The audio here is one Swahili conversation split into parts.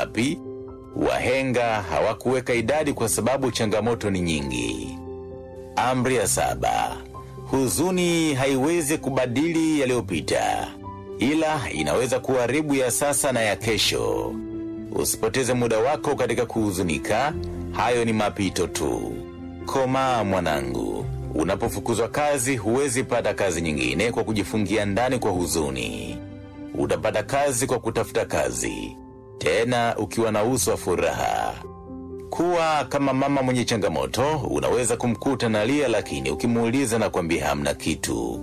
ngapi? Wahenga hawakuweka idadi kwa sababu changamoto ni nyingi. Amri ya saba: huzuni haiwezi kubadili yaliyopita, ila inaweza kuharibu ya sasa na ya kesho. Usipoteze muda wako katika kuhuzunika, hayo ni mapito tu. Komaa mwanangu, unapofukuzwa kazi huwezi pata kazi nyingine kwa kujifungia ndani kwa huzuni. Utapata kazi kwa kutafuta kazi, tena ukiwa na uso wa furaha. Kuwa kama mama mwenye changamoto, unaweza kumkuta na lia, lakini ukimuuliza na kwambia hamna kitu.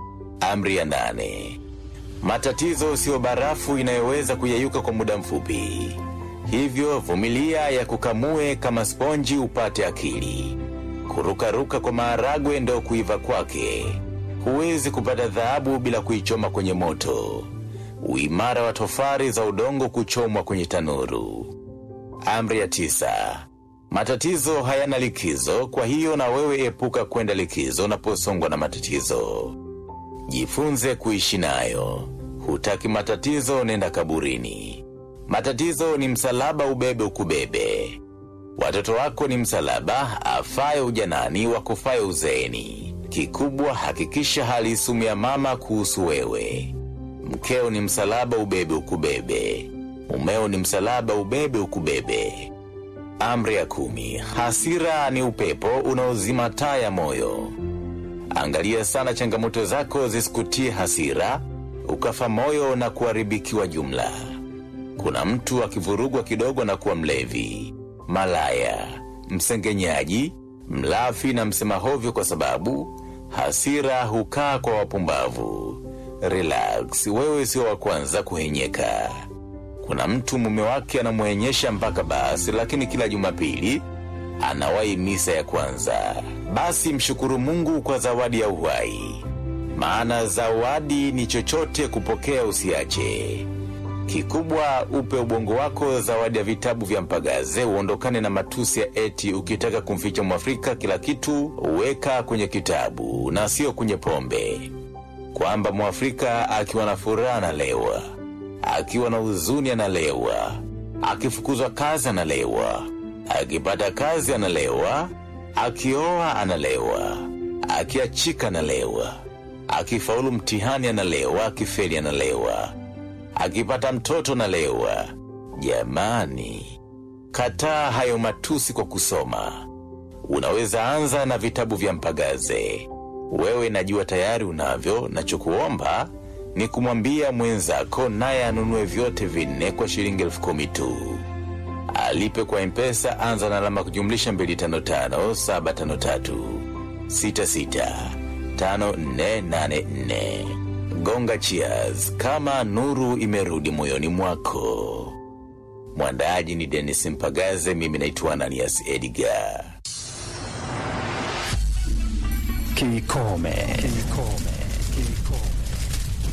Amri ya nane: matatizo siyo barafu inayoweza kuyeyuka kwa muda mfupi, hivyo vumilia ya kukamue kama sponji upate akili. Kurukaruka kwa maharagwe ndo kuiva kwake. Huwezi kupata dhahabu bila kuichoma kwenye moto. Uimara wa tofari za udongo kuchomwa kwenye tanuru. Amri ya tisa: matatizo hayana likizo, kwa hiyo na wewe epuka kwenda likizo unaposongwa na matatizo. Jifunze kuishi nayo. Hutaki matatizo, nenda kaburini. Matatizo ni msalaba, ubebe ukubebe. Watoto wako ni msalaba, afaye ujanani, wakufaye uzeeni. Kikubwa hakikisha hali isumu ya mama kuhusu wewe. Mkeo ni msalaba, ubebe ukubebe. Mumeo ni msalaba, ubebe ukubebe. Amri ya kumi: hasira ni upepo unaozima taa ya moyo. Angalia sana changamoto zako zisikutie hasira, ukafa moyo na kuharibikiwa jumla. Kuna mtu akivurugwa kidogo na kuwa mlevi, malaya, msengenyaji, mlafi na msema hovyo, kwa sababu hasira hukaa kwa wapumbavu. Relax, wewe sio wa kwanza kuhenyeka. Kuna mtu mume wake anamwenyesha mpaka basi, lakini kila Jumapili anawahi misa ya kwanza. Basi mshukuru Mungu kwa zawadi ya uhai, maana zawadi ni chochote kupokea, usiache. Kikubwa upe ubongo wako zawadi ya vitabu vya Mpagaze, uondokane na matusi ya eti ukitaka kumficha Mwafrika kila kitu weka kwenye kitabu na sio kwenye pombe, kwamba Mwafrika akiwa na furaha analewa, akiwa na huzuni analewa, akifukuzwa kazi analewa, akipata kazi analewa, akioa analewa, akiachika analewa, akifaulu mtihani analewa, akifeli analewa, akipata mtoto analewa. Jamani, kataa hayo matusi kwa kusoma. Unaweza anza na vitabu vya Mpagaze. Wewe najua tayari unavyo, nachokuomba ni kumwambia mwenzako naye anunue vyote vinne kwa shilingi elfu kumi tu. Alipe kwa Mpesa, anza na alama kujumlisha 255753665484. Gonga cheers kama nuru imerudi moyoni mwako. Mwandaaji ni Dennis Mpagaze, mimi naitwa Ananias Edgar. Kikome. Kikome.